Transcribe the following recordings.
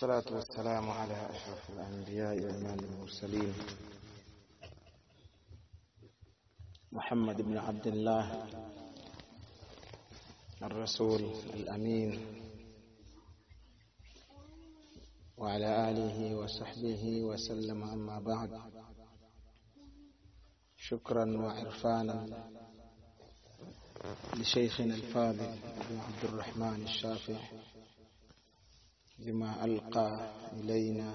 والصلاة والسلام على أشرف الأنبياء وإمام المرسلين محمد بن عبد الله الرسول الأمين وعلى آله وصحبه وسلم أما بعد شكرا وعرفانا لشيخنا الفاضل أبو عبد الرحمن الشافعي لما ألقى إلينا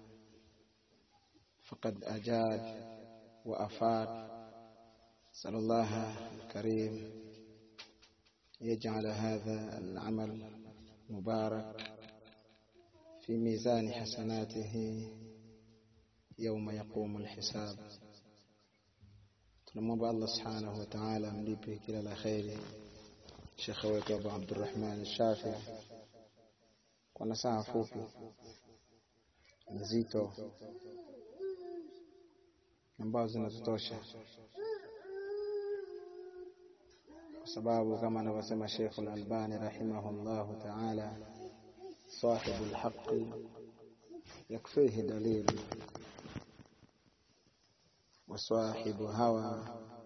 فقد أجاد وأفاد نسأل الله الكريم يجعل هذا العمل مبارك في ميزان حسناته يوم يقوم الحساب tunamwomba Allah subhanahu wa ta'ala amlipe kila la kheri shekhe wetu Abu Abdurrahman Shafi kwa nasaha fupi nzito ambazo zinatutosha kwa sababu kama anavyosema Sheikh Al-Albani rahimahullahu ta'ala صاحب الحق يكفيه دليل وصاحب هوى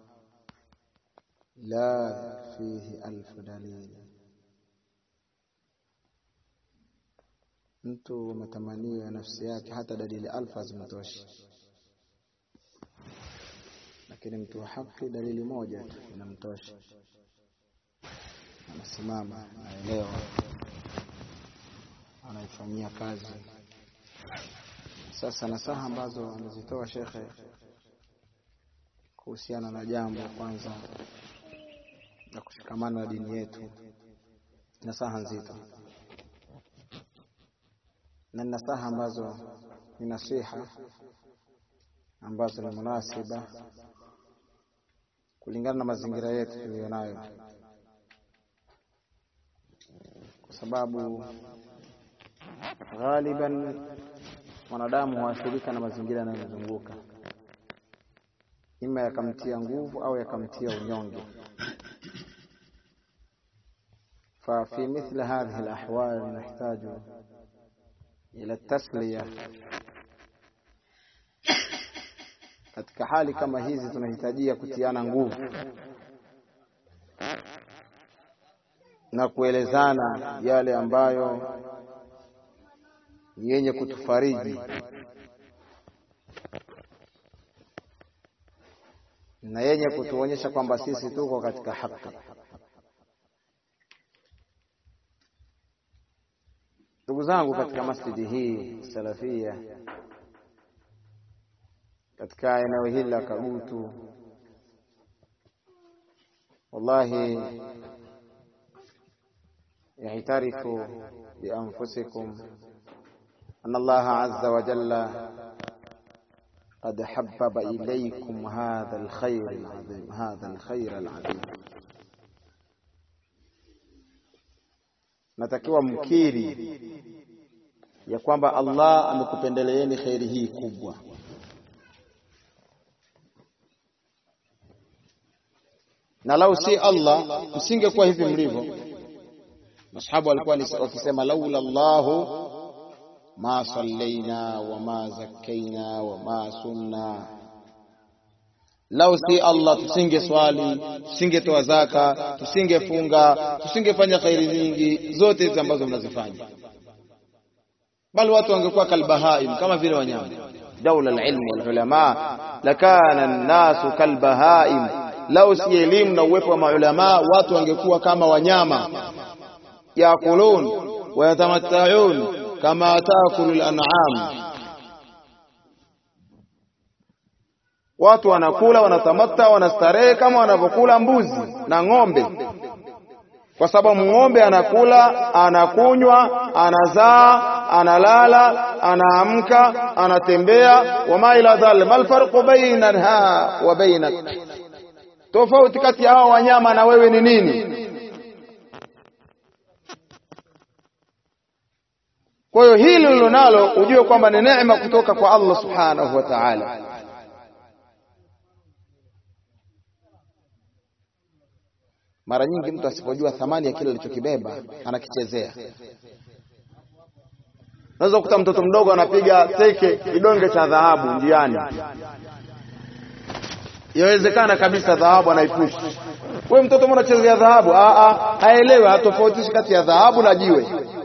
لا فيه ألف دليل mtu matamanio ya nafsi yake hata dalili alfu hazimtoshi lakini mtu wa haki dalili moja tu inamtosha anasimama anaelewa anaifanyia kazi sasa nasaha ambazo amezitoa shekhe kuhusiana na jambo kwanza la kushikamana na dini yetu nasaha nzito na nasaha ambazo ni nasiha ambazo ni munasiba kulingana na mazingira yetu tuliyo nayo kwa sababu ghaliban mwanadamu huathirika na mazingira yanayomzunguka ima yakamtia nguvu au yakamtia unyonge ففي مثل هذه الأحوال نحتاج إلى التسلية katika hali kama hizi tunahitajia kutiana nguvu na kuelezana yale ambayo yenye kutufariji na yenye kutuonyesha kwamba sisi tuko katika haki. Ndugu zangu katika masjidi hii salafia, katika eneo hili la Kagutu, wallahi yaitarifu bianfusikum أن الله عز وجل قد حبب إليكم هذا الخير العظيم هذا الخير العظيم natakiwa mkiri ya kwamba Allah amekupendeleeni kheri hii kubwa na lau si Allah msingekuwa hivi mlivyo masahabu walikuwa wakisema laula Allahu ما صلينا وما زكينا وما سمنا lau si Allah tusinge swali tusingetoa zaka tusingefunga tusingefanya khairi nyingi zote hizi ambazo mnazifanya bali watu wangekuwa kalbahaim kama vile wanyama daula alilm walulama lakana nnasu kalbahaim lau si elimu na uwepo wa maulama watu wangekuwa kama wanyama yakulun wayatamattaun kama taakulu al-an'am, watu wanakula wanatamatta, wanastarehe kama wanavyokula mbuzi na ng'ombe, kwa sababu ng'ombe anakula, anakunywa, anazaa, analala, anaamka, anatembea. wama ila dhalik, mal farqu bainaha wa bainak, tofauti kati ya hao wanyama na wewe ni nini? Kwa hiyo hili ulilonalo ujue kwamba ni neema kutoka kwa Allah subhanahu wa ta'ala. Mara nyingi mtu asipojua thamani ya kile alichokibeba anakichezea. Unaweza kukuta mtoto mdogo anapiga teke kidonge cha dhahabu njiani, yawezekana kabisa dhahabu anaipushi. Wewe mtoto mbona unachezea dhahabu? Haelewi, hatofautishi kati ya dhahabu na jiwe.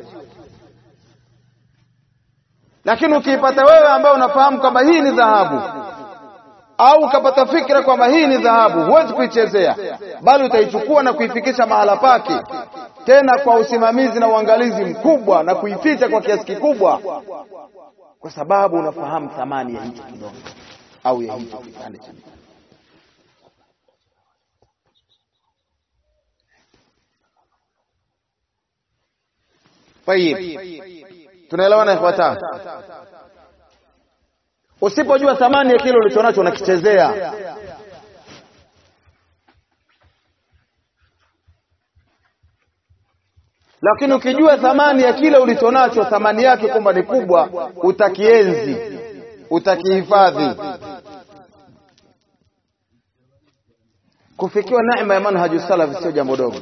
Lakini ukiipata wewe ambaye unafahamu kwamba hii ni dhahabu au ukapata fikra kwamba hii ni dhahabu, huwezi kuichezea, bali utaichukua na kuifikisha mahala pake, tena kwa usimamizi na uangalizi mkubwa, na kuificha kwa kiasi kikubwa, kwa sababu unafahamu thamani ya hicho kidonge au ya hicho kipande cha Tayib, tunaelewana ikhwata? Usipojua thamani ya kile ulichonacho unakichezea. Lakini ukijua thamani ya kile ulichonacho, thamani yake kwamba ni kubwa, utakienzi, utakihifadhi. Kufikiwa neema ya manhaju salaf sio jambo dogo.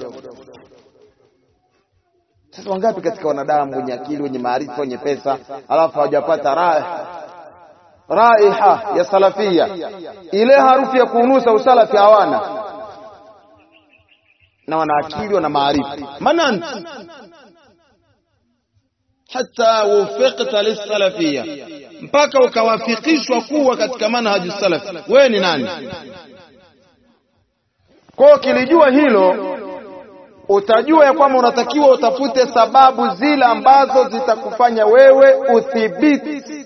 Sasa wangapi katika wanadamu wenye akili, wenye maarifa, wenye pesa, alafu hawajapata raha raiha ya salafia, ile harufu ya kuunusa usalafi hawana, na wana akili, wana maarifa. manant hata wufiqta lisalafia, mpaka ukawafikishwa kuwa katika manhaju salafi. Wewe ni nani? Kwao kilijua hilo utajua ya kwamba unatakiwa utafute sababu zile ambazo zitakufanya wewe uthibiti.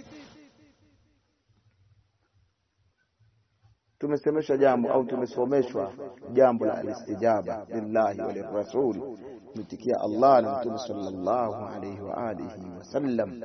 Tumesemeshwa jambo au tumesomeshwa jambo la alistijaba lillahi wa lirrasul, kumitikia Allah na Mtume sallallahu alayhi wa alihi wasallam,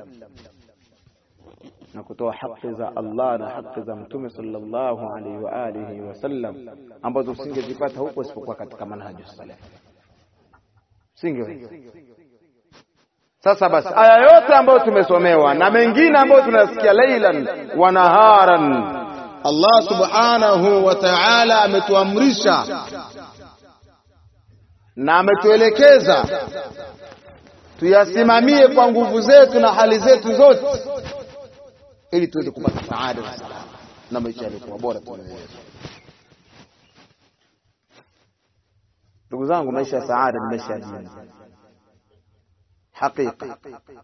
na kutoa haki za Allah na haki za Mtume sallallahu alayhi wa alihi wasallam ambazo usingezipata huko isipokuwa katika manhaju salaf singeweza. Sasa basi, aya yote ambayo tumesomewa na mengine ambayo tunasikia lailan wa naharan, Allah subhanahu wa ta'ala ametuamrisha na ametuelekeza tuyasimamie kwa nguvu zetu na hali zetu zote, ili tuweze kupata saada na salama na maisha yaliyokuwa bora tunaweza. Ndugu zangu, maisha ya saada ni maisha ya dini hakika.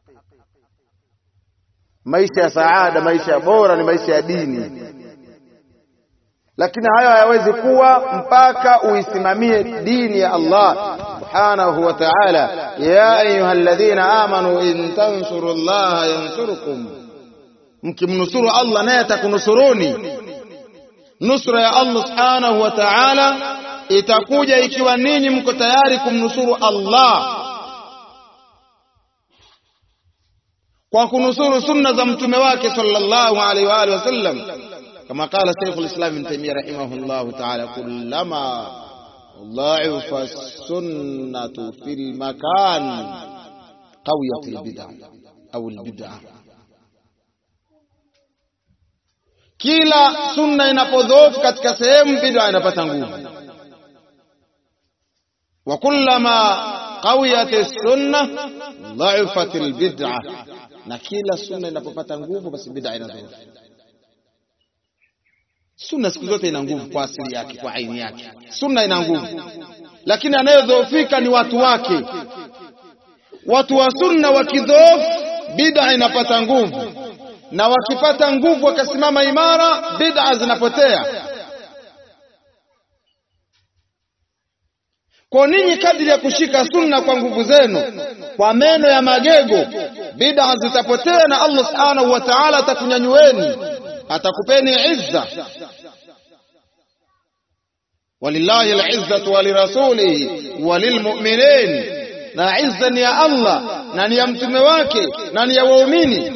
Maisha ya saada, maisha ya bora ni maisha ya dini, lakini hayo hayawezi kuwa mpaka uisimamie dini ya Allah subhanahu wa ta'ala. Ya ayuha alladhina amanu in tansuru llaha yansurukum, mkimnusuru Allah naye atakunusuruni. Nusra ya Allah subhanahu wa ta'ala itakuja ikiwa ninyi mko tayari kumnusuru Allah kwa kunusuru sunna za mtume wake sallallahu alaihi wa alihi wasallam, kama qala Sheikhul Islam Ibn Taymiyyah rahimahullahu ta'ala, kullama dhaifa sunnatu fil makan qawiyat albid'a au albid'a, kila sunna inapodhoofu katika sehemu, bid'a inapata nguvu wa kullama qawiyat sunna dhaifat albid'a, na kila sunna inapopata nguvu basi bid'a inadhoofu. Sunna siku zote ina nguvu kwa asili yake, kwa aini yake, sunna ina nguvu, lakini anayedhoofika ni watu wake. Watu wa sunna wakidhoofu, bid'a inapata nguvu, na wakipata nguvu wakasimama imara, bid'a zinapotea. Kwa ninyi kadri ya kushika sunna kwa nguvu zenu, kwa meno ya magego, bid'a zitapotea na Allah subhanahu wa ta'ala atakunyanyueni, atakupeni izza. Walillahi al-izzatu wa lirasulihi wa lilmu'minin, na izza ni ya Allah na ni ya mtume wake na ni ya waumini.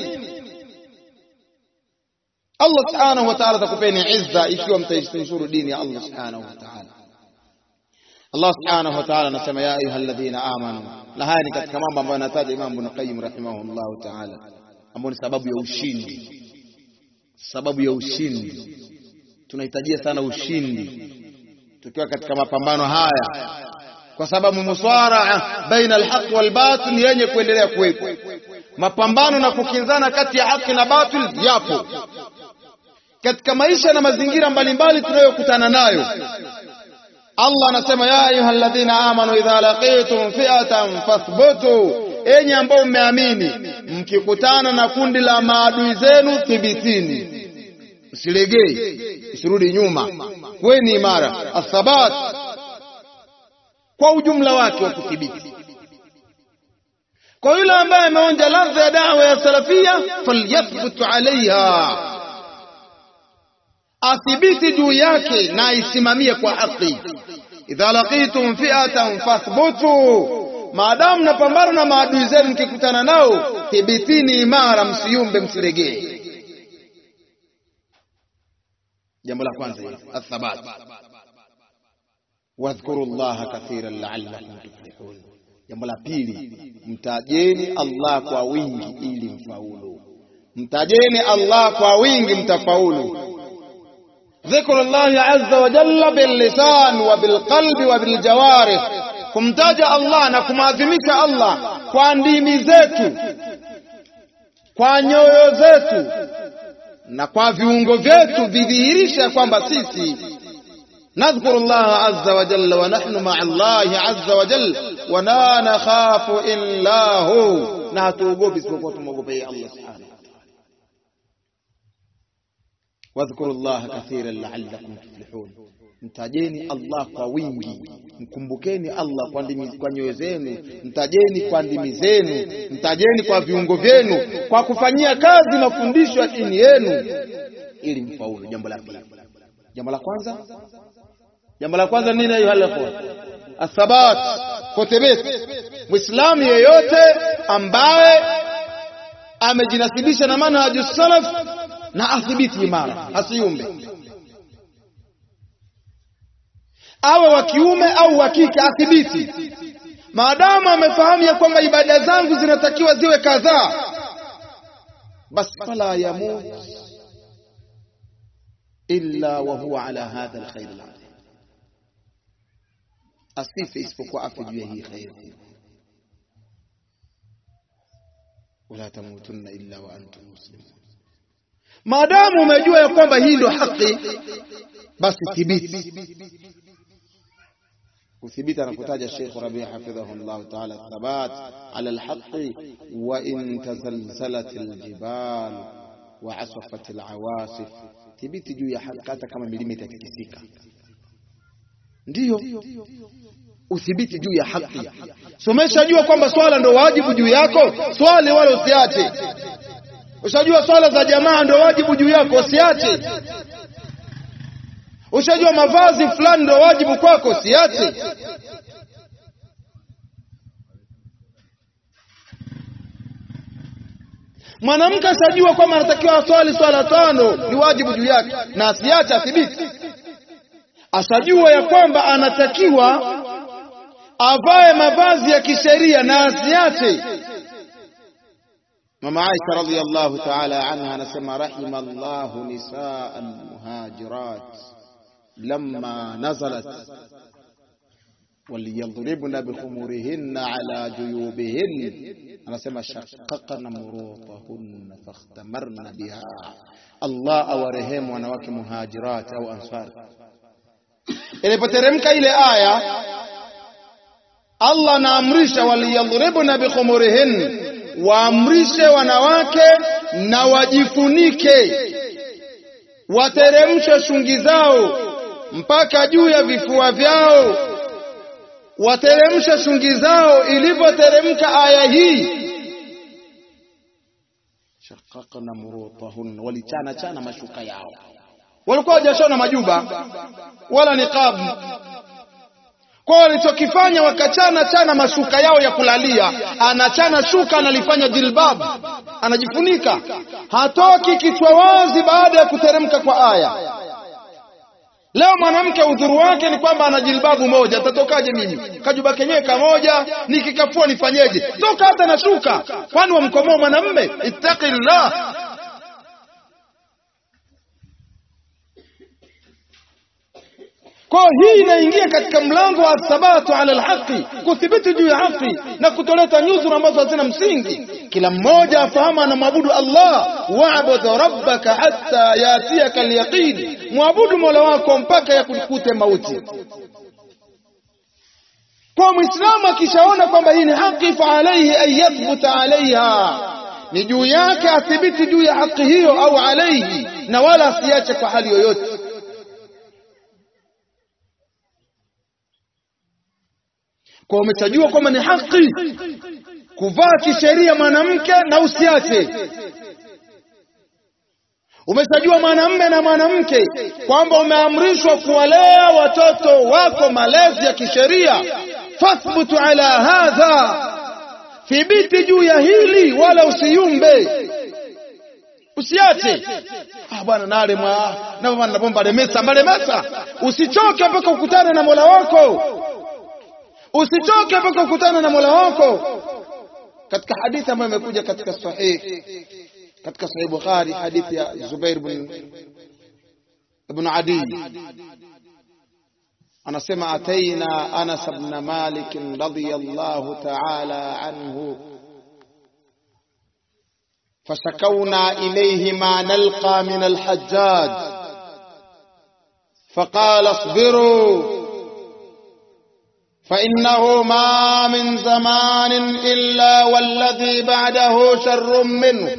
Allah subhanahu wa ta'ala atakupeni izza ikiwa mtaisuru dini ya Allah subhanahu wa ta'ala. Allah subhanahu wa ta'ala anasema ya ayuha alladhina amanu, na haya ni katika mambo ambayo anataja Imam Ibn Qayyim rahimahullahu ta'ala, ambayo ni sababu ya ushindi. Sababu ya ushindi, tunahitajia sana ushindi tukiwa katika mapambano haya, kwa sababu muswaraa baina alhaq wal batil yenye kuendelea kuwepo. mapambano na kukinzana kati ya haki na batil yapo katika maisha na mazingira mbalimbali tunayokutana nayo. Allah anasema ya ayyuhalladhina amanu idha laqitum fi'atan fathbutu, enyi ambao mmeamini, mkikutana na kundi la maadui zenu thibitini, msilegei, msirudi nyuma, kweni imara. Athabat kwa ujumla wake wa kuthibiti. Kwa yule ambaye ameonja ladha ya dawa ya salafia, falyathbut alaiha athibiti juu yake na aisimamie kwa haki. idha laqitum fi'atan fathbutu, maadamu napambana na maadui zenu, mkikutana nao thibitini imara, msiyumbe, msiregee. Jambo la kwanza hili athabat, wadhkuru llaha kathiran la'allakum tuflihun. Jambo la pili, mtajeni Allah kwa wingi ili mfaulu. Mtajeni Allah kwa wingi mtafaulu. ذكر الله عز وجل باللسان وبالقلب وبالجوارح kumtaja Allah na kumaadhimisha Allah kwa ndimi zetu, kwa nyoyo zetu na kwa viungo vyetu, vidhihirisha kwamba sisi nadhkuru Allah azza wa jalla wa nahnu ma'a Allah azza wa jalla wa la nakhafu illa hu, na hatuogopi isipokuwa tumwogope yeye Allah subhanahu wadhkuru llaha kathiran la'allakum tuflihun, mtajeni Allah kwa wingi, mkumbukeni Allah kwa ndimi, kwa nyoyo zenu, mtajeni kwa ndimi zenu, mtajeni kwa viungo vyenu, kwa kufanyia kazi mafundisho ya dini yenu ili mfaulu. Jambo la pili, jambo la kwanza, jambo la kwanza nini? Ayuha ikhwan, athabat, kuthibiti. Muislamu yeyote ambaye amejinasibisha na manhaju salaf na athibiti imara, asiumbe, awe wa kiume au wa kike, athibiti. Maadamu amefahamu ya kwamba ibada zangu zinatakiwa ziwe kadhaa, basi fala yamut illa wa huwa ala hadha alkhair alazim, asife isipokuwa afe juu ya hii khairi. Wala tamutunna illa wa antum muslimun Maadamu umejua ya kwamba hii ndio haki, basi thibiti. Kuthibiti anakutaja Sheikh Rabi hafidhahu llahu taala, thabat ala alhaqi wa in tazalzalat aljibal wa asafat alawasif, thibiti juu ya haki hata kama milima itatikisika. Ndiyo uthibiti juu ya haki. Someshajua kwamba swala ndio wajibu juu yako, swali wala usiache Ushajua swala za jamaa ndio wajibu juu yako, usiache. Ushajua mavazi fulani ndio wajibu kwako, usiache. Mwanamke ashajua kwamba anatakiwa aswali swala tano, ni wajibu juu yake, na asiache, athibiti. Ashajua ya kwamba anatakiwa avae mavazi ya kisheria, na asiache. Mama Aisha radhiyallahu ta'ala anha anasema rahima Allahu nisaa almuhajirat lamma nazalat waliyadhribna bikhumurihinna ala juyubihin, anasema shaqaqna murutahunna fakhtamarna biha. Allah awarehemu wanawake muhajirat au ansar. Ilipoteremka ile aya, Allah anaamrisha waliyadhribna bikhumurihin waamrishe wanawake na wajifunike, wateremshe shungi zao mpaka juu ya vifua vyao, wateremshe shungi zao. Ilivyoteremka aya hii, shaqaqna murutahunna, walichana chana mashuka yao, walikuwa hawajashona majuba wala niqab kwa walichokifanya wakachana chana mashuka yao ya kulalia, anachana shuka analifanya jilbab, anajifunika, hatoki kichwa wazi baada ya kuteremka kwa aya. Leo mwanamke udhuru wake ni kwamba ana jilbabu moja, atatokaje mimi? Kajuba kenyewe kamoja, nikikafua nifanyeje? Toka hata na shuka, kwani wamkomoa mwanamme? Ittaqillah. Kwa hii inaingia katika mlango wa thabatu ala alhaqi, kuthibiti juu ya haki na kutoleta nyuzuru ambazo hazina msingi. Kila mmoja afahamu anamwabudu Allah, wa'bud rabbaka hatta yatiyaka alyaqin, mwabudu mola wako mpaka yakukute mauti. Kwa Muislamu akishaona kwamba hii ni haki, fa alayhi an yathbuta alaiha, ni juu yake athibiti juu ya haki hiyo, au alaihi, na wala asiache kwa hali yoyote. Kwa umechajua kwamba ni haki kuvaa kisheria mwanamke na usiache. Umeshajua mwanamme na mwanamke kwamba umeamrishwa kuwalea watoto wako malezi ya kisheria, fathbutu ala hadha, thibiti juu ya hili, wala usiyumbe, usiache. Ah bwana, nale mwa na bwana napomba lemesa mbalemesa, usichoke mpaka ukutane na Mola wako, usichoke mpaka ukutane na Mola wako. Katika hadithi ambayo imekuja katika sahihi katika Sahih Bukhari, hadithi ya Zubair ibn ibn Adi anasema, ataina Anas ibn Malik radiyallahu ta'ala anhu fashakawna ilayhi ma nalqa min al-hajjaj faqala asbiru فإنه ما من زمان إلا والذي بعده شر منه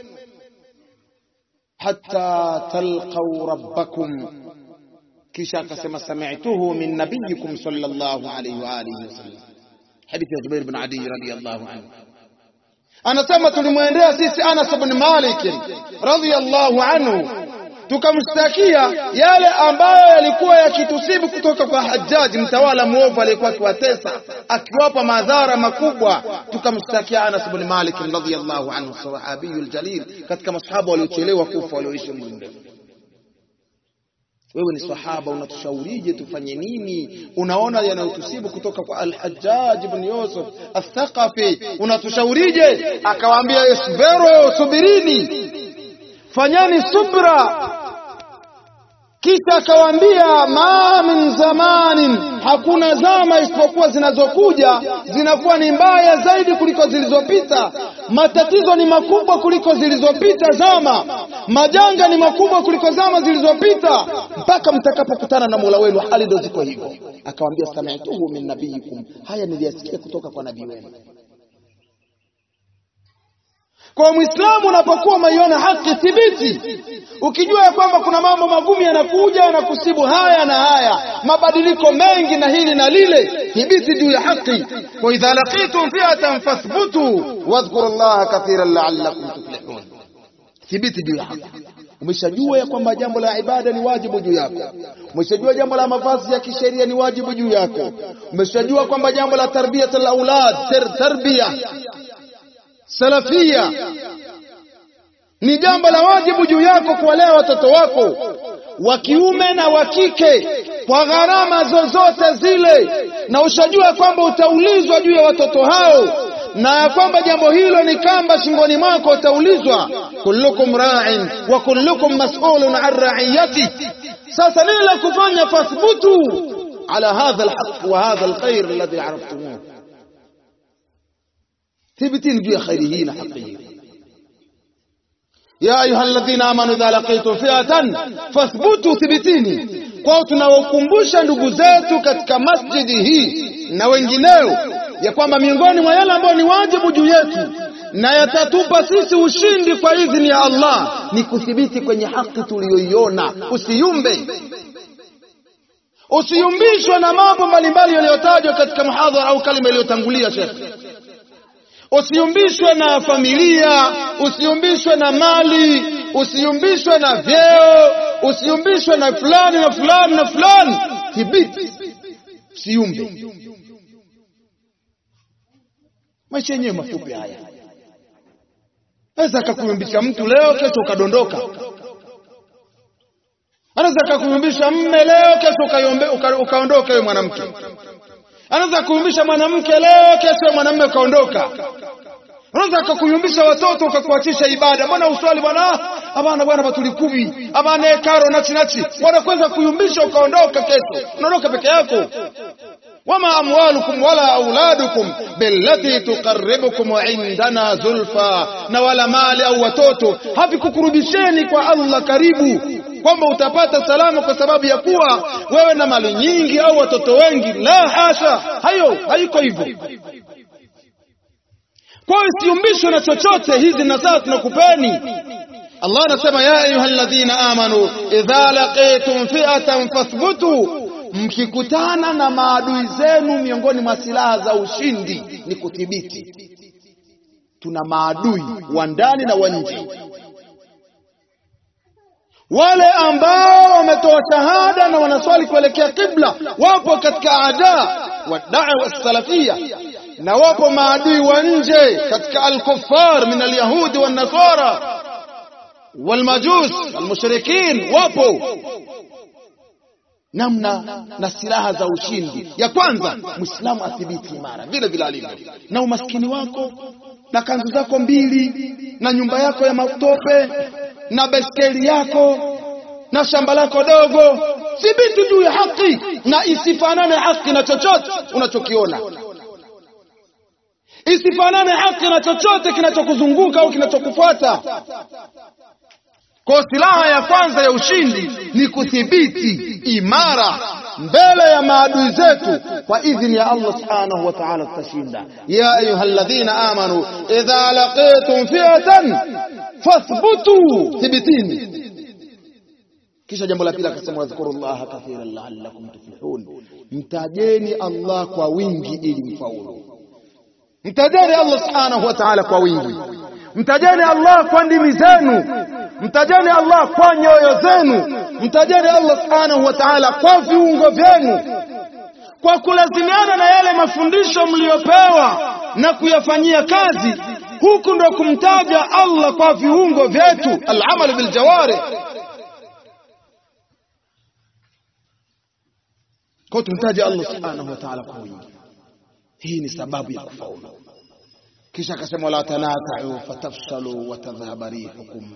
hatta talqau rabbakum, kisha akasema sami'tuhu min nabiyikum sallallahu alayhi wa alihi wasallam. Hadithi ya Jubair bin Adi radhiyallahu anhu anasema tulimwendea sisi Anas bin Malik radhiyallahu anhu tukamshtakia yale ambayo yalikuwa yakitusibu kutoka kwa Hajjaji, mtawala mwovu aliyekuwa akiwatesa akiwapa madhara makubwa. Tukamshtakia Anas bin Malik radhiyallahu anhu, sahabiyul jalil, katika masahaba waliochelewa kufa walioishi muda mrefu. Wewe ni sahaba, unatushaurije tufanye nini? Unaona yanayotusibu kutoka kwa Al-Hajjaj ibn Yusuf Athaqafi, unatushaurije? Akawaambia, isbiru, subirini, fanyeni subra kisha akawaambia, ma min zamanin, hakuna zama isipokuwa zinazokuja zinakuwa ni mbaya zaidi kuliko zilizopita. Matatizo ni makubwa kuliko zilizopita zama, majanga ni makubwa kuliko zama zilizopita, mpaka mtakapokutana na Mola wenu. Hali ndio ziko hivyo. Akawaambia, sami'tuhu min nabiyikum, haya niliyasikia kutoka kwa nabii wenu. Kwa Muislamu unapokuwa umeiona haki thibiti, ukijua ya kwamba kuna mambo magumu yanakuja yanakusibu haya na haya, mabadiliko mengi na hili na lile, thibiti juu ya haki. Wa idha laqitum fi'atan fathbutu wadhkuru llaha kathiran la'allakum tuflihun, thibiti juu ya haki. Umeshajua ya kwamba jambo la ibada ni wajibu juu yako. Umeshajua jambo la mavazi ya kisheria ni wajibu juu yako. Umeshajua kwamba jambo la tarbiyatul aulad tarbia salafia ni jambo la wajibu juu yako kuwalea watoto wako wa kiume na wa kike kwa gharama zozote zile, na ushajua kwamba utaulizwa juu ya watoto hao, na ya kwamba jambo hilo ni kamba shingoni mwako, utaulizwa. kullukum ra'in wa kullukum mas'ulun an ra'iyati. Sasa nini la kufanya? fathbutu ala hadha alhaq wa hadha alkhair alladhi araftumuh thibitini juu ya khairi hii na haki hii. ya ayuha alladhina amanu idha laqitum fi'atan fathbutu, thibitini. Kwao tunawakumbusha ndugu zetu katika masjidi hii na wengineo ya kwamba miongoni mwa yale ambayo ni wajibu juu yetu na yatatupa sisi ushindi kwa idhini ya Allah ni kuthibiti kwenye haki tuliyoiona. Usiyumbe, usiyumbishwe na mambo mbalimbali yaliyotajwa katika muhadhara au kalima iliyotangulia shekhe Usiyumbishwe na familia, usiyumbishwe na mali, usiyumbishwe na vyeo, usiyumbishwe na fulani na fulani na fulani. Thibiti, usiyumbe. Maisha yenyewe mafupi haya, naweza akakuyumbisha mtu leo, kesho ukadondoka. Anaweza akakuyumbisha mme leo, kesho ukaondoka wewe mwanamke anaweza kuyumbisha mwanamke leo, kesho mwanamume ukaondoka. Anaweza akakuyumbisha watoto ukakuachisha ibada. Mbona uswali bwana? abana bwana batulikubi abana ekaro nachi nachi wanakwenda kuyumbisha ukaondoka kesho unaondoka peke yako wama amwalukum wala auladukum billati tuqarribukum indana zulfa na wala mali au watoto havikukurubisheni kwa Allah karibu kwamba utapata salama kwa sababu ya kuwa wewe na mali nyingi au watoto wengi la hasha hayo haiko hivyo kwa hiyo siumbishwe na chochote hizi nasaha tunakupeni Allah anasema ya ayyuhalladhina amanu idha laqitum fi'atan fathbutu mkikutana na maadui zenu miongoni mwa silaha za ushindi ni kudhibiti tuna maadui wa ndani na wa nje wale ambao wametoa shahada na wanaswali kuelekea kibla wapo katika ada wa da'wa salafia na wapo maadui wa nje katika al-kuffar min al-yahudi wan nasara wal majus al-mushrikin wapo namna na silaha za ushindi ya kwanza muislamu athibiti imara vile vile alivyo na umaskini wako na kanzu zako mbili na nyumba yako ya matope na beskeli yako na shamba lako dogo thibiti juu ya haki na isifanane haki na chochote unachokiona isifanane haki na chochote kinachokuzunguka au kinachokufuata kwa silaha ya kwanza ya ushindi ni kuthibiti imara mbele ya maadui zetu kwa idhini ya Allah subhanahu wa ta'ala tutashinda ya ayyuhalladhina amanu idha laqitum fi'atan fathbutu thibitini kisha jambo la pili akasema wadhkurullaha kathiran la'allakum tuflihun mtajeni Allah kwa wingi ili mfaulu mtajeni Allah subhanahu wa ta'ala kwa wingi mtajeni Allah kwa ndimi zenu mtajeni Allah kwa nyoyo zenu mtajeni Allah subhanahu wa ta'ala kwa viungo vyenu kwa kulazimiana na yale mafundisho mliyopewa na kuyafanyia kazi huku ndo kumtaja Allah kwa viungo vyetu al-amal bil jawari kwa tumtaje Allah subhanahu wa ta'ala kwa wingi hii ni sababu ya kufaulu kisha akasema la tanaza'u fatafshalu wa tadhhaba rihukum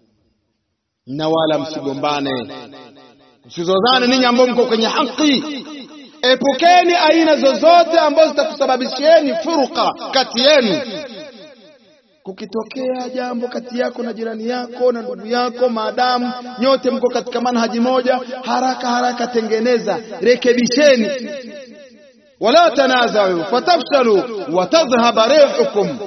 na wala msigombane msizozane ninyi ambao mko kwenye haki epukeni aina zozote ambazo zitakusababishieni furuka kati yenu kukitokea jambo kati yako na jirani yako na ndugu yako maadamu nyote mko katika manhaji moja haraka haraka tengeneza rekebisheni wala tanazau fatafshalu watadhhaba rihukum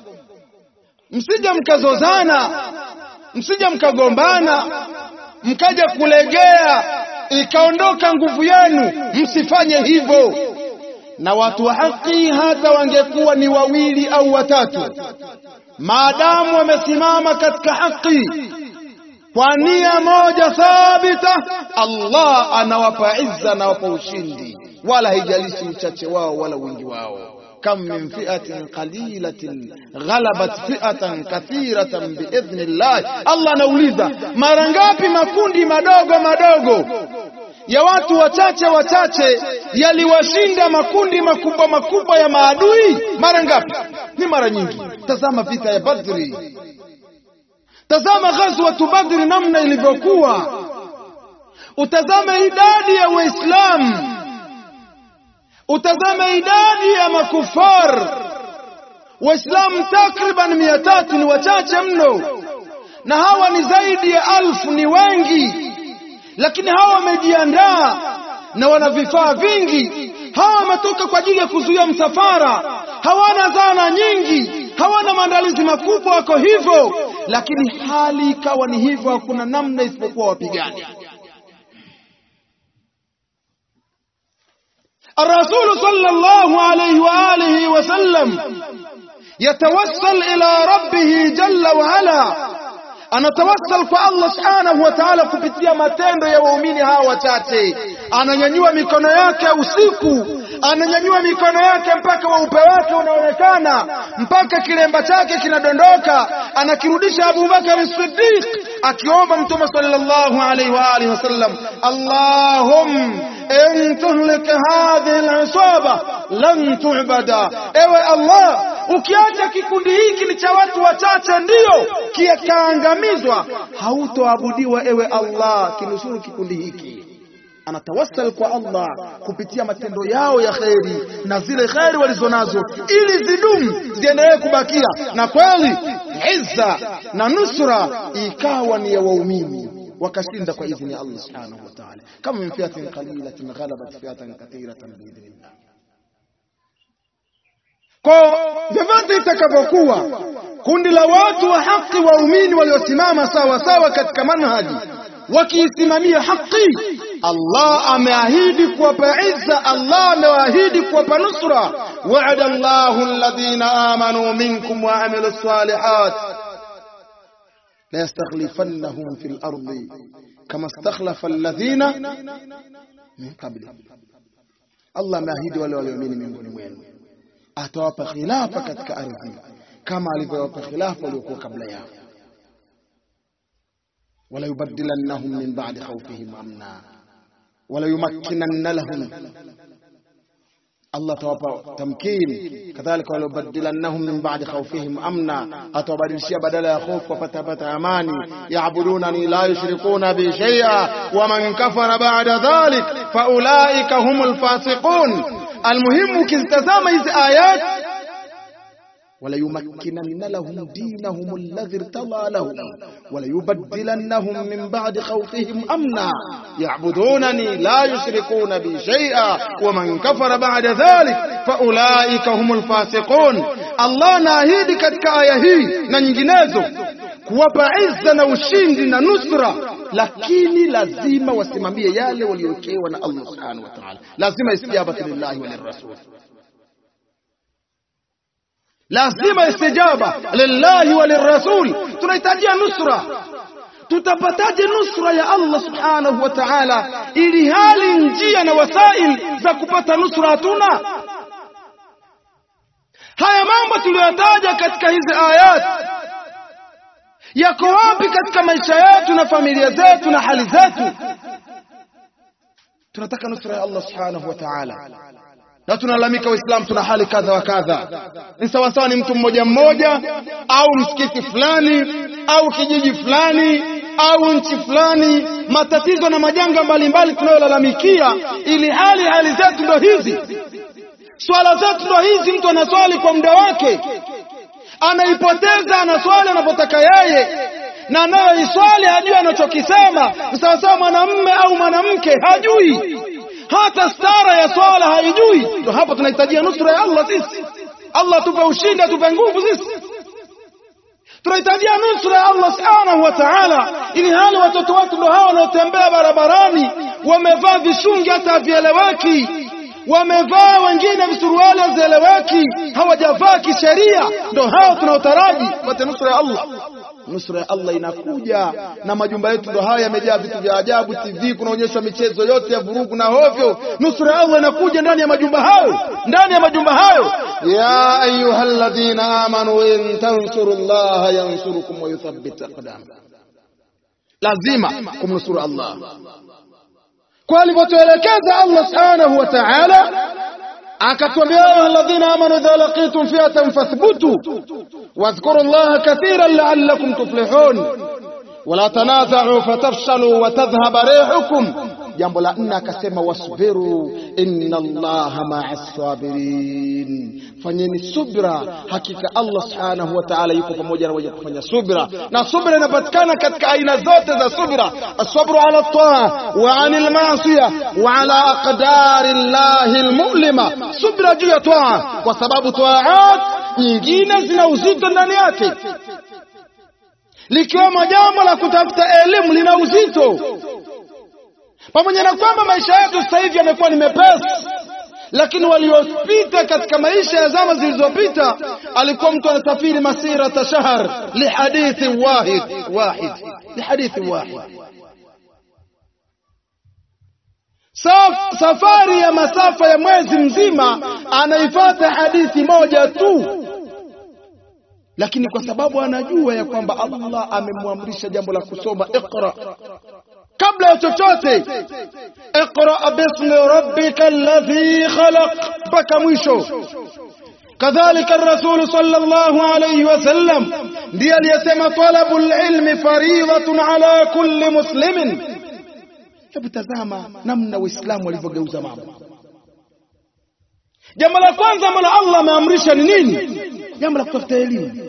msije mkazozana msije mkagombana mkaja kulegea ikaondoka nguvu yenu msifanye hivyo na watu wa haki hata wangekuwa ni wawili au watatu maadamu wamesimama katika haki kwa nia moja thabita Allah anawapa izza anawapa ushindi wala haijalishi uchache wao wala wingi wao kam min fi'atin qalilatin ghalabat fi'atan kathiratan biidhnillah Allah anauliza mara ngapi makundi madogo madogo ya watu wachache wachache yaliwashinda makundi makubwa makubwa ya maadui mara ngapi ni mara nyingi tazama vita ya badri tazama ghazwatu badri namna ilivyokuwa utazame idadi ya waislamu utazame idadi ya makufar waislamu takriban mia tatu ni wachache mno na hawa ni zaidi ya alfu ni wengi lakini hawa wamejiandaa na wana vifaa vingi hawa wametoka kwa ajili ya kuzuia msafara hawana zana nyingi hawana maandalizi makubwa wako hivyo lakini hali ikawa ni hivyo hakuna namna isipokuwa wapigani الرسول صلى الله عليه وآله وسلم يتوسل إلى ربه جل وعلا anatawassal kwa Allah subhanahu wa ta'ala kupitia matendo ya waumini hawa wachache. Ananyanyua mikono yake usiku, ananyanyua mikono yake mpaka weupe wake unaonekana, mpaka kilemba chake kinadondoka, anakirudisha Abu Bakar Siddiq akiomba Mtume sallallahu alaihi wa alihi wasallam, Allahum in tuhlik hadhihi al-isaba lan tu'bada, ewe Allah ukiacha kikundi hiki ni cha watu wachache ndio kikaangamizwa hautoabudiwa ewe Allah kinusuru kikundi hiki anatawassal kwa Allah kupitia matendo yao ya kheri na zile kheri walizonazo ili zidumu ziendelee kubakia na kweli izza na nusra ikawa ni ya waumini wakashinda kwa idhini ya Allah subhanahu wa ta'ala kama min fiatin qalilatin ghalabat fiatan kathiratan biidhnillah kwa vyovyote itakavyokuwa kundi la watu wa haki waumini waliosimama sawa sawa katika manhaji wakiisimamia haki Allah ameahidi kuwapa izza Allah amewaahidi kuwapa nusra wa'ada Allahu alladhina amanu minkum wa amilu salihat la yastakhlifannahum fil ardi kama istakhlafa alladhina min qablihim Allah ameahidi wale walioamini miongoni mwenu atawapa khilafa katika ardhi kama alivyowapa khilafa waliokuwa kabla yao wala yubaddilannahum min ba'di khawfihim amna wala yumakkinanna lahum Allah atawapa tamkini kadhalika wala yubaddilannahum min ba'di khawfihim amna atawabadilishia badala ya hofu wapata pata amani yaabudunani la yushrikuna bi shay'a wa man kafara ba'da dhalik fa ulaika humul fasiqun almuhimu ukizitazama hizi ayat وليمكنن لهم دينهم الذي ارتضى لهم وليبدلنهم من بعد خوفهم أمنا يعبدونني لا يشركون بي شيئا ومن كفر بعد ذلك فأولئك هم الفاسقون الله ناهيدي katika aya hii na nyinginezo kuwapa izza na ushindi na nusra lakini lazima wasimamie yale waliowekewa na Allah subhanahu wa ta'ala lazima istijabatu lillahi wa lirrasul lazima istijaba lillahi wa lirrasul tunahitajia nusra tutapataje nusra ya Allah subhanahu wa ta'ala ili hali njia na wasail za kupata nusra hatuna haya mambo tuliyotaja katika hizi ayat yako wapi katika maisha yetu na familia zetu na hali zetu tunataka nusra ya Allah subhanahu wa ta'ala na tunalalamika waislamu tuna hali kadha wa kadha ni sawasawa ni mtu mmoja mmoja au msikiti fulani au kijiji fulani au nchi fulani matatizo na majanga mbalimbali tunayolalamikia ili hali hali zetu ndo hizi swala zetu ndo hizi mtu anaswali kwa muda wake anaipoteza anaswali anapotaka yeye na anayoiswali hajui anachokisema ni sawasawa mwanamme au mwanamke hajui hata stara ya swala haijui ndio hapa tunahitajia nusra ya Allah sisi Allah tupe ushindi atupe nguvu sisi tunahitajia nusra ya Allah subhanahu wa ta'ala ili hali watoto wetu ndio hawa wanaotembea barabarani wamevaa vishungi hata havieleweki wamevaa wengine visuruali hazieleweki hawajavaa kisheria ndio hao tunaotaraji pate nusra ya Allah nusra ya Allah inakuja na majumba yetu ndo haya yamejaa vitu vya ajabu TV kunaonyeshwa michezo yote ya vurugu na hovyo nusra ya Allah inakuja ndani ya majumba hayo ndani ya majumba hayo ya ayyuhalladhina amanu in tansurullaha yansurukum wa yuthabbit aqdam lazima kumnusuru Allah kwa alivyotuelekeza Allah subhanahu wa ta'ala akatuambia ya alladhina amanu idha laqitum fi'atan fathbutu واذكروا الله كثيرا لعلكم تفلحون ولا تنازعوا فتفشلوا وتذهب ريحكم jambo la nne akasema wasbiru inna allaha maa sabirin fanyeni subra hakika allah subhanahu wa ta'ala yuko pamoja na wenye kufanya subra na subra inapatikana katika aina zote za subra asabru ala taa wa anil maasiya wa ala aqdari llahi almu'lima subra juu ya taa kwa sababu taat nyingine zina uzito ndani yake likiwemo jambo la kutafuta elimu lina uzito pamoja na kwamba maisha yetu sasa hivi yamekuwa ni mepesi lakini waliopita katika maisha ya zama zilizopita alikuwa mtu anasafiri masira tashahar lihadithi wahid wahid lihadithi wahid Saf, safari ya masafa ya mwezi mzima anaifata hadithi moja tu lakini kwa sababu anajua ya kwamba Allah amemwamrisha jambo la kusoma iqra kabla ya chochote iqra bismi rabbika alladhi khalaq mpaka mwisho kadhalika الرسول صلى الله عليه وسلم ndiye aliyesema talabul ilmi fariidatun ala kulli muslimin hebu tazama namna waislamu walivyogeuza mambo jambo la kwanza ambalo Allah ameamrisha ni nini jambo la kutafuta elimu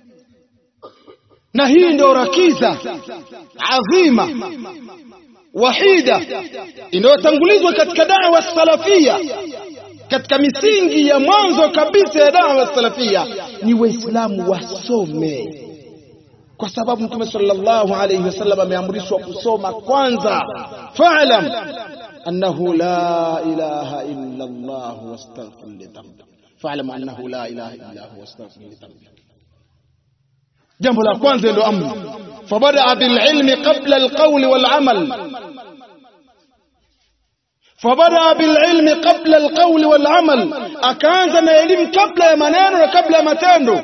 na hii ndio rakiza adhima wahida inayotangulizwa katika da'wa salafia katika misingi ya mwanzo kabisa ya da'wa salafia ni waislamu wasome kwa sababu mtume sallallahu alayhi wasallam ameamrishwa kusoma kwanza fa'lam annahu la ilaha illa Allah wastaghfir li dhanbik fa'lam annahu la ilaha illa huwa wastaghfir li dhanbik jambo la kwanza ndio amri fabada bil ilmi qabla al qawl wal amal fabada bil ilmi qabla al qawl wal amal akaanza na elimu kabla ya maneno na kabla ya matendo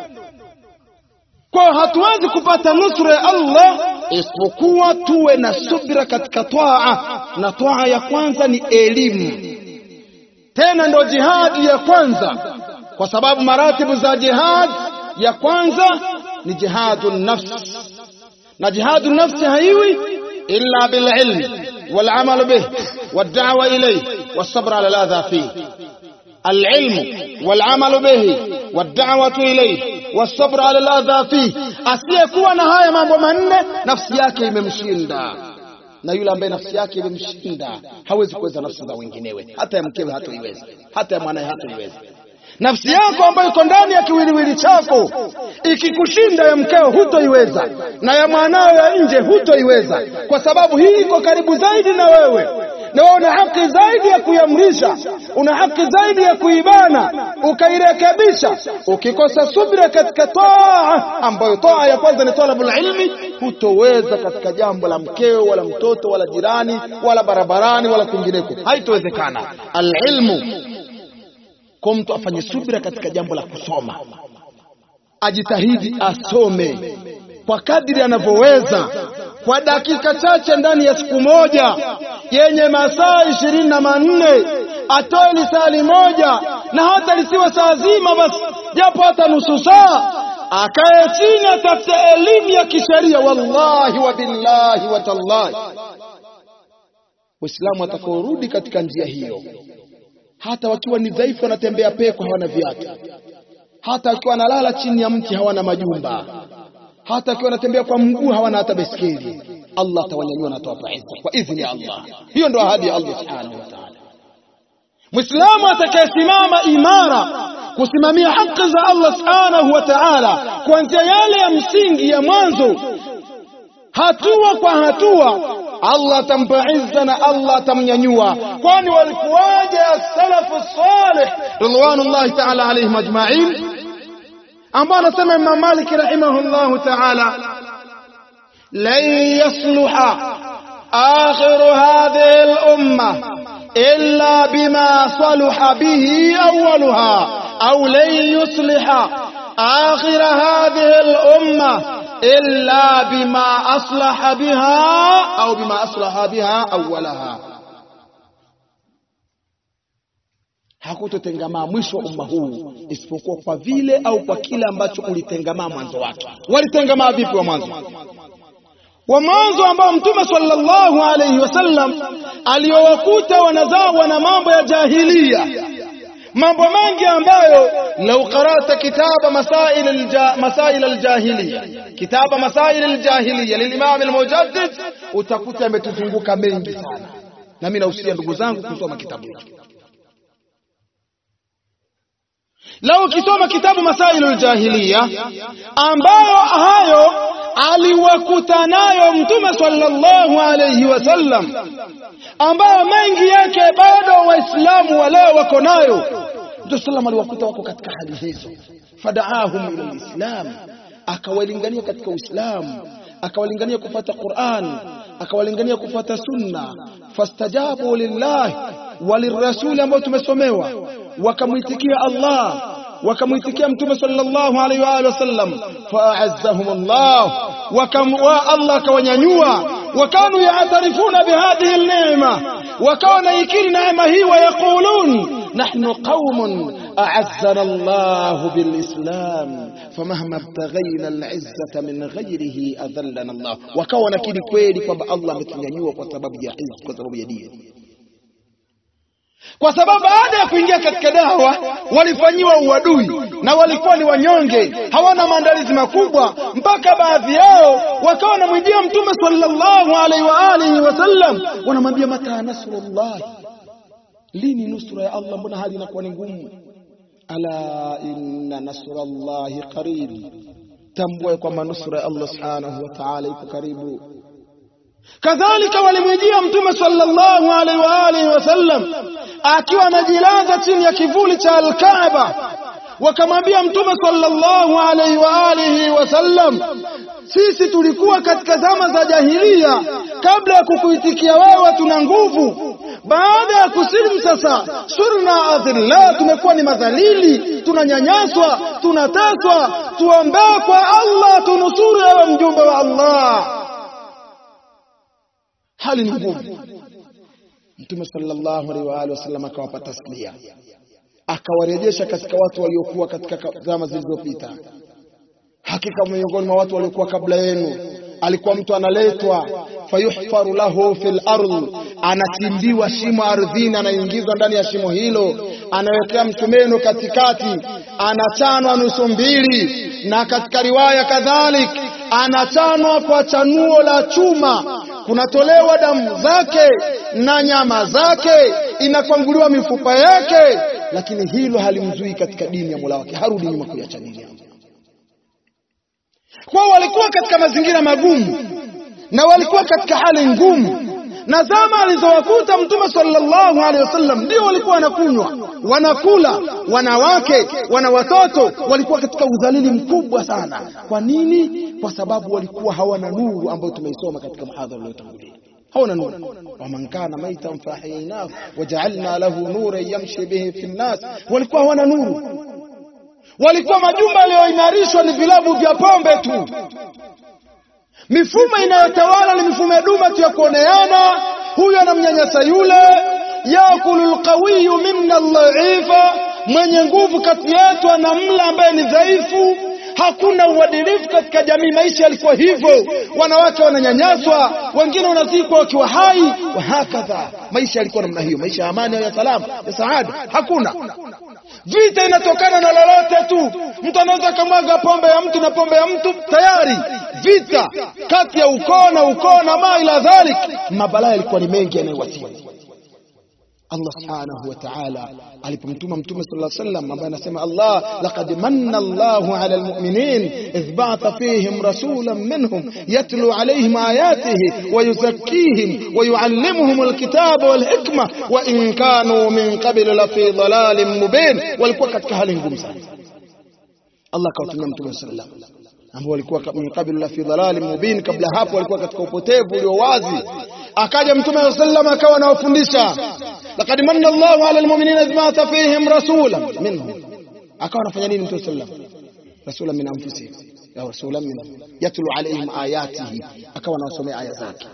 kwa hatuwezi kupata nusra ya Allah isipokuwa tuwe na subira katika twaa na twaa ya kwanza ni elimu tena ndo jihadi ya kwanza kwa sababu maratibu za jihad ya kwanza ni jihadu nafs na jihadu nafsi haiwi illa bil ilm wal amal bih wad da'wa ilayh was sabr ala ladha fihi العلم والعمل به والدعوة إليه والصبر على الأذى فيه asiyekuwa na haya mambo manne nafsi yake imemshinda na yule ambaye nafsi yake imemshinda hawezi kuweza nafsi za wenginewe hata ya mkewe hatoiweza hata ya mwanaye hatoiweza nafsi yako ambayo iko ndani ya kiwiliwili chako ikikushinda ya mkeo hutoiweza na ya mwanao ya nje hutoiweza kwa sababu hii iko karibu zaidi na wewe na wewe una haki zaidi ya kuiamrisha una haki zaidi ya kuibana ukairekebisha ukikosa subira katika taa ambayo taa ya kwanza ni talabul ilmi hutoweza katika jambo la mkeo wala mtoto wala jirani wala barabarani wala kwingineko haitowezekana alilmu kwa mtu afanye subira katika jambo la kusoma ajitahidi asome kwa kadiri anavyoweza kwa dakika chache ndani ya siku moja yenye masaa ishirini na manne atoe lisali moja na hata lisiwe saa zima basi japo hata nusu saa akae chini atafute elimu ya kisheria wallahi wa billahi wa tallahi waislamu watakaorudi katika njia hiyo hata wakiwa ni dhaifu wanatembea peko hawana viatu hata wakiwa wanalala chini ya mti hawana majumba hata wakiwa wanatembea kwa mguu hawana hata beskeli Allah atawanyanyua na atawapa izza kwa idhini ya Allah hiyo ndio ahadi ya Allah subhanahu wa ta'ala Muislamu atakayesimama imara kusimamia haki za Allah subhanahu wa ta'ala kuanzia yale ya msingi ya mwanzo hatua kwa hatua Allah atampa izza na Allah atamnyanyua kwani walikuwaje as-salafu salih ridwanullahi ta'ala alayhim ajma'in ambao anasema Imam Malik rahimahullahu ta'ala lan yasluha آخر هذه الأمة إلا بما صلح به أولها أو لن يصلح آخر هذه الأمة إلا بما أصلح بها أو بما أصلح بها أولها hakutotengamaa mwisho wa umma huu isipokuwa kwa vile au kwa kile ambacho ulitengamaa mwanzo wake. Walitengamaa vipi wa mwanzo? Wa mwanzo ambao Mtume sallallahu alayhi wasallam aliowakuta wanazawa na mambo ya jahilia, mambo mengi ambayo lau qara'ta kitaba masail alja, masail aljahiliya kitaba masail aljahiliya lilimam almujaddid utakuta yametuzunguka mengi sana, na mimi nausia ndugu zangu kusoma kitabu hiki. Lau ukisoma kitabu Masailul Jahiliya ambayo hayo aliwakuta nayo Mtume sallallahu alayhi wasallam, ambayo mengi yake bado Waislamu wa leo wako nayo. Mtume sallam aliwakuta wako katika hali hizo, fadaahum ila lislam, akawalingania katika Uislamu, akawalingania kufuata Qur'an, akawalingania kufuata sunna, fastajabu lillahi walirrasuli ambao tumesomewa wakamwitikia Allah wakamwitikia mtume sallallahu alaihi wa alihi wasallam fa'azzahum Allah wakam wa Allah akawanyanyua wakanu yaatarifuna bihadhihi alneema wakawa naikiri neema hii wayaqulun nahnu qaumun a'azzana Allah bilislam famahma ibtaghayna al'izzata min ghayrihi adhallana Allah wakawa nakiri kweli kwamba Allah ametunyanyua kwa sababu ya izza kwa sababu ya dini kwa sababu baada ya kuingia katika dawa walifanyiwa uadui na walikuwa ni wanyonge, hawana maandalizi makubwa, mpaka baadhi yao wakawa wanamwijia Mtume sallallahu alaihi wa alihi wasallam, wanamwambia mata nasrullah, lini nusura ya Allah? Mbona hali inakuwa ni ngumu? Ala inna nasrallahi qarib, tambua kwamba nusura ya Allah subhanahu wa ta'ala iko karibu. Kadhalika walimwijia Mtume sallallahu alaihi wa alihi wasallam akiwa anajilaza chini ya kivuli cha Al-Kaaba, wakamwambia Mtume sallallahu alaihi wa alihi wasallam, sisi tulikuwa katika zama za jahilia, kabla ya kukuitikia wewe tuna nguvu, baada ya kusilimu sasa surna adhilla, tumekuwa ni madhalili, tunanyanyaswa, tunateswa, tuombee kwa Allah tunusuru, ewe mjumbe wa Allah. Hali ni ngumu. Mtume sallallahu alaihi wa alihi wasallam akawapa taslia, akawarejesha katika watu waliokuwa katika zama zilizopita. Hakika miongoni mwa watu waliokuwa kabla yenu alikuwa mtu analetwa, fayuhfaru lahu fil ardh, anachimbiwa shimo ardhini, anaingizwa ndani ya shimo hilo, anawekea msumeno katikati, anachanwa nusu mbili, na katika riwaya kadhalik anachanwa kwa chanuo la chuma kunatolewa damu zake na nyama zake, inakwanguliwa mifupa yake, lakini hilo halimzui katika dini ya Mola wake, harudi nyuma kuiacha dini yake. Kwao walikuwa katika mazingira magumu na walikuwa katika hali ngumu, na zama alizowakuta Mtume sallallahu alaihi wasallam ndio walikuwa wanakunywa, wanakula, wanawake, wana watoto, walikuwa katika udhalili mkubwa sana. Kwa nini? Kwa sababu walikuwa hawana nuru ambayo tumeisoma katika muhadhara uliotangulia. hawana nuru. waman kana maitan fahyaynahu waja'alna lahu nuran yamshi bihi fi nnas, walikuwa hawana nuru. Walikuwa majumba yaliyoimarishwa ni vilabu vya pombe tu mifumo inayotawala ni mifumo ya duma tu ya kuoneana, huyu anamnyanyasa yule. yakulu lqawiyu minna dhaifa, mwenye nguvu kati yetu anamla ambaye ni dhaifu. Hakuna uadilifu katika jamii. Maisha yalikuwa hivyo, wanawake wananyanyaswa, wengine wanazikwa wakiwa hai, wa hakadha. Maisha yalikuwa namna hiyo, maisha ya amani ya salama ya saada. Hakuna vita, inatokana na lolote tu. Mtu anaweza akamwaga pombe ya mtu na pombe ya mtu, tayari vita kati ya ukoo na ukoo na ma ila dhalik. Mabalaa yalikuwa ni mengi yanayowasili. Allah subhanahu wa ta'ala alipomtuma mtume sallallahu alayhi wasallam ambaye anasema Allah laqad manna Allahu ala almu'minin idh ba'atha fihim rasulan minhum yatlu alayhim ayatihi wa yuzakkihim wa yuallimuhum alkitaba wal hikma wa in kanu min qabl la fi dhalalin mubin, walikuwa katika hali ngumu sana. Allah akawatumia mtume sallallahu alayhi wasallam ambao walikuwa min qabl la fi dhalalin mubin, kabla hapo walikuwa katika upotevu ulio wazi. Akaja mtume sallallahu alayhi wasallam akawa anawafundisha laqad manna Allahu ala almu'minina idh ba'atha fihim rasulan minhum, akawa anafanya nini mtume sallallahu alayhi wasallam? Rasulan min anfusihim au rasulan minhum yatlu alayhim ayatihi, akawa anawasomea aya zake,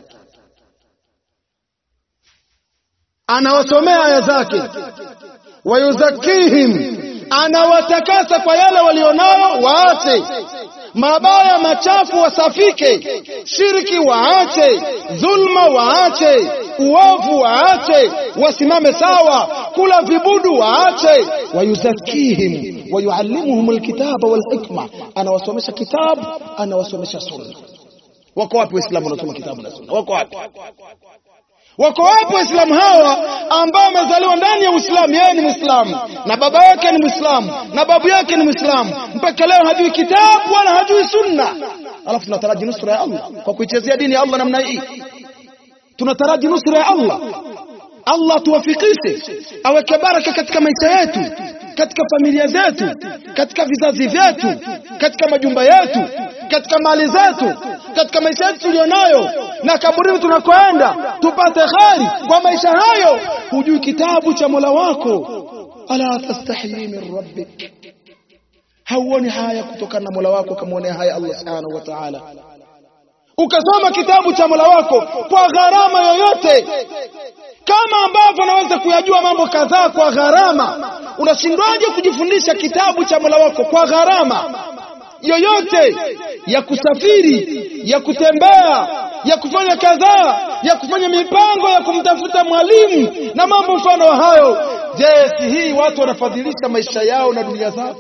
anawasomea aya zake, wayuzakkihim, anawatakasa kwa yale walionayo, waache mabaya machafu wasafike, shirki waache, dhulma waache, uovu waache, wasimame sawa, kula vibudu waache. Wayuzakihim wayuallimuhum alkitaba walhikma, anawasomesha kitabu, anawasomesha sunna. Wako wapi Waislamu wanaosoma kitabu na sunna? Wako wapi? Wako wapi Waislamu hawa ambao wamezaliwa ndani ya Uislamu? Yeye ni Mwislamu na baba yake ni Mwislamu na babu yake ni Mwislamu, mpaka leo hajui kitabu wala hajui sunna, alafu tunataraji nusra ya Allah kwa kuichezea dini ya Allah namna hii. Tunataraji nusra ya Allah. Allah tuwafikishe, aweke baraka katika maisha yetu, katika familia zetu, katika vizazi vyetu, katika majumba yetu, katika mali zetu, katika maisha yetu tulionayo na kaburini tunakoenda, tupate kheri kwa maisha hayo. Hujui kitabu cha Mola wako, ala tastahi min rabbik, hauoni haya kutokana na Mola wako, kamwonea haya Allah subhanahu wa ta'ala. ukasoma kitabu cha Mola wako kwa gharama yoyote, kama ambavyo unaweza kuyajua mambo kadhaa kwa gharama. Unashindwaje kujifundisha kitabu cha Mola wako kwa gharama yoyote ya kusafiri, ya kutembea, ya kufanya kadhaa, ya kufanya mipango ya kumtafuta mwalimu na mambo mfano wa hayo? Je, si hii watu wanafadhilisha maisha yao na dunia zao?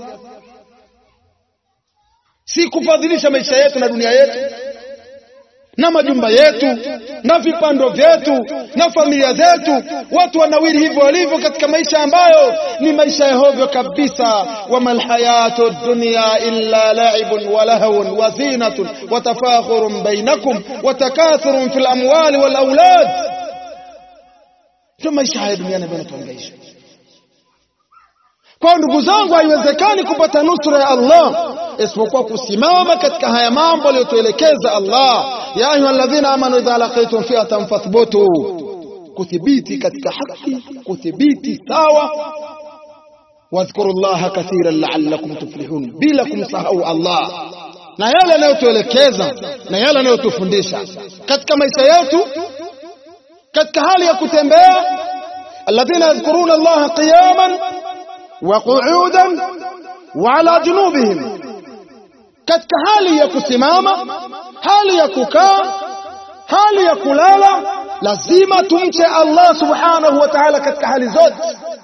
Si kufadhilisha maisha yetu na dunia yetu na majumba yetu na vipando vyetu na familia zetu, watu wanawiri hivyo walivyo katika maisha ambayo ni maisha ya hovyo kabisa. wama lhayatu dunya illa laibun wa lahwun wa zinatun wa tafakhurun bainakum wa takathurun fil amwali wal aulad, ndio maisha haya duniani ambayo yanatuhangaisha. Kwa ndugu zangu, haiwezekani kupata nusra ya Allah isipokuwa kusimama katika haya mambo aliyotuelekeza Allah. ya ayuha alladhina amanu idha laqitum fi'atan fathbutu, kuthibiti katika haki, kuthibiti sawa. wadhkuru llaha kathiran la'allakum tuflihun, bila kumsahau Allah na yale anayotuelekeza na yale anayotufundisha katika maisha yetu, katika hali ya kutembea. alladhina yadhkuruna allaha qiyaman wa qu'udan wa ala junubihim katika hali ya kusimama, hali ya kukaa, hali ya kulala, lazima tumche Allah subhanahu wa ta'ala katika hali zote.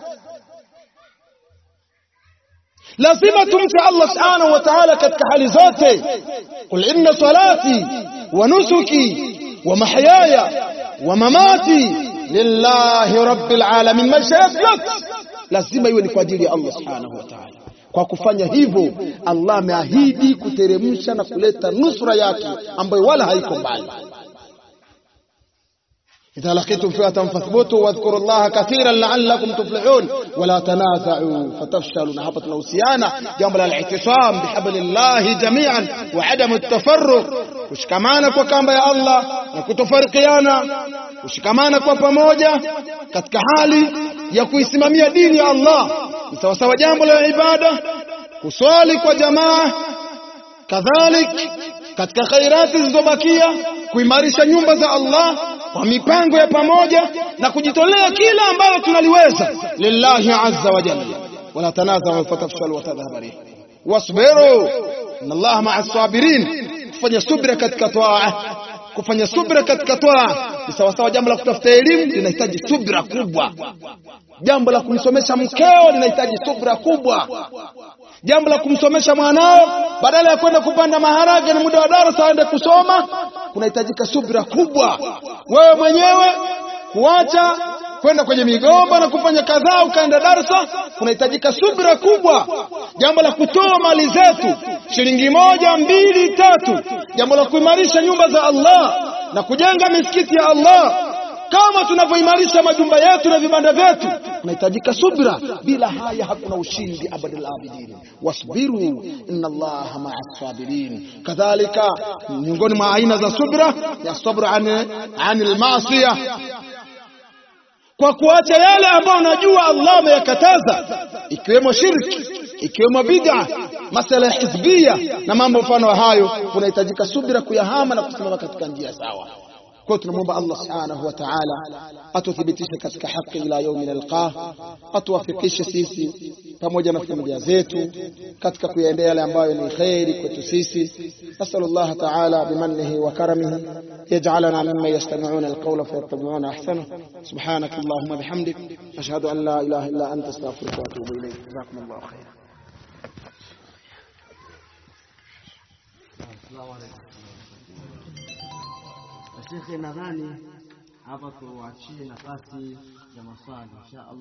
Lazima tumche Allah subhanahu wa ta'ala katika hali zote. Qul inna salati wa nusuki wa mahyaya wa mamati lillahi rabbil alamin. Maisha yetu yote lazima iwe ni kwa ajili ya Allah subhanahu wa ta'ala. Kwa kufanya hivyo, Allah ameahidi kuteremsha na kuleta nusra yake ambayo wala haiko mbali. idha laqitum fi'atan fathbutu wadhkuru llaha kathiran la'allakum tuflihun wala tanaza'u fatafshalu. Na hapa tunahusiana jambo la al-i'tisam bihablillahi jami'an wa adamu at-tafarruq, kushikamana kwa kamba ya Allah na kutofarikiana, kushikamana kwa pamoja katika hali ya kuisimamia dini ya Allah ni sawasawa jambo la ibada, kuswali kwa jamaa, kadhalik katika khairati zilizobakia, kuimarisha nyumba za Allah kwa mipango ya pamoja na kujitolea kila ambalo tunaliweza lillahi azza wa jalla. wala tanazau fatafshalu watadhhaba rihukum wasbiru inna Allaha maa sabirin, kufanya subra katika toaa kufanya subra katika toa ni sawasawa. Jambo la kutafuta elimu linahitaji subra kubwa. Jambo la kumsomesha mkeo linahitaji subra kubwa. Jambo la kumsomesha mwanao, badala ya kwenda kupanda maharage ni muda wa darasa aende kusoma, kunahitajika subra kubwa. Wewe mwenyewe kuacha kwenda kwenye migomba na kufanya kadhaa ukaenda darsa, kunahitajika subra kubwa. Jambo la kutoa mali zetu shilingi moja, mbili, tatu, jambo la kuimarisha nyumba za Allah na kujenga misikiti ya Allah kama tunavyoimarisha majumba yetu na vibanda vyetu, kunahitajika subra. Bila haya hakuna ushindi abadal abidin. Wasbiru inna Allaha maa sabirin. Kadhalika, miongoni mwa aina za subra ya sabru an almaasiya kwa kuacha yale ambayo unajua Allah ameyakataza, ikiwemo shirki, ikiwemo bid'a, masala ya hizbia na mambo mfano wa hayo, kunahitajika subira kuyahama na kusimama katika njia sawa. Kwa hiyo tunamwomba Allah subhanahu wa ta'ala atuthibitishe katika haki ila yaumi nalqah, atuwafikishe sisi pamoja na familia zetu katika kuyaendea yale ambayo ni kheri kwetu sisi. Nasalullah ta'ala bimannihi wa karamihi yaj'alana mimman yastami'una alqawla fayattabi'una ahsana. Subhanaka Allahumma bihamdik ashhadu an la ilaha illa anta astaghfiruka wa atubu ilayk. Jazakumullahu khairan. Shekhe, nadhani hapa tuachie nafasi ya maswali insha Allah.